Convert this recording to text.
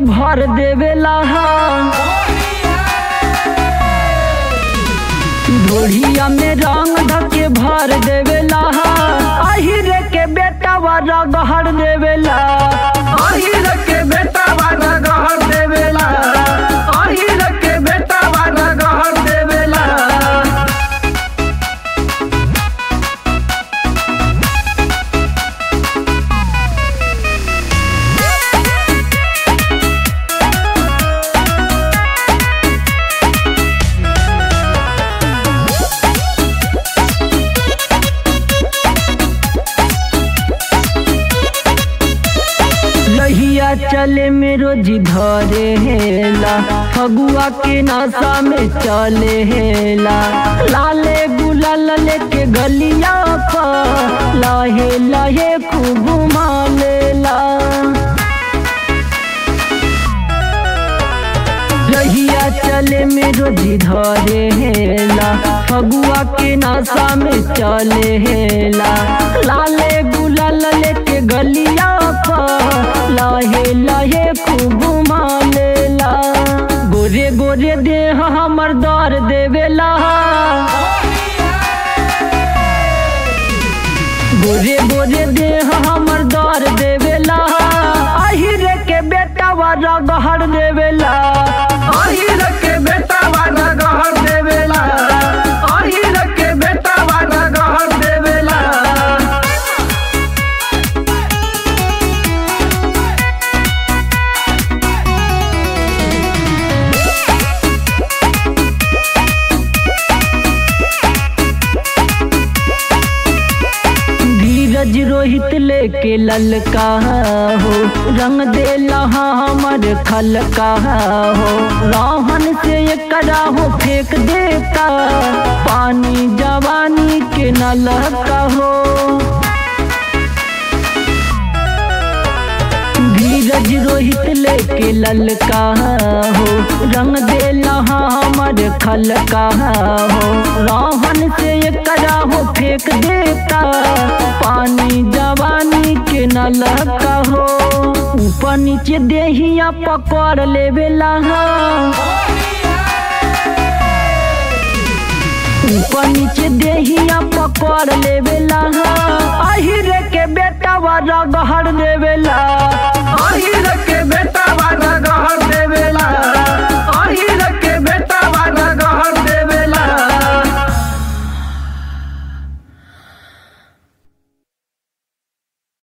भर देवेला ढोढ़िया में रंग धके भर देवेला अहिर के बेटा वाला गहर देवेला अहिर के बेटा वाला गहर देवेला अहिर के बेटा वाला गहर देवेला लहिया चले में रोज धरे हेला फगुआ के नशा में चले हेला लाले गुलाल लेके गलिया पर लहे लहे खूब घुमा लेला रहिया चले में रोज धरे हेला फगुआ के नशा में चले हेला लाले गुलाल लेके गलिया पर लहे लहे खूब घुमा लेला गोरे गोरे देह हमर दर देवेला गोरे गोरे देह हमर दर देवेला अहिर के बेटा वाला गहर देवेला अहिर के बेटा वाला गहर देवेला अहिर के बेटा वाला गहर देवेला धीरज रोहित लेके ललका हो रंग देला हमर खलका हो राहन से एकरा हो फेंक देता पानी जवानी के नलका हो धीरज रोहित लेके ललका हो रंग देला हमर खलका हो राहन से एकरा हो फेंक देता पानी जवानी के नलका हो ऊपर नीचे देहिया पकड़ लेवेला ऊपर नीचे देहिया पकड़ लेवेला अहिर के बेटा वाला गहर देवेला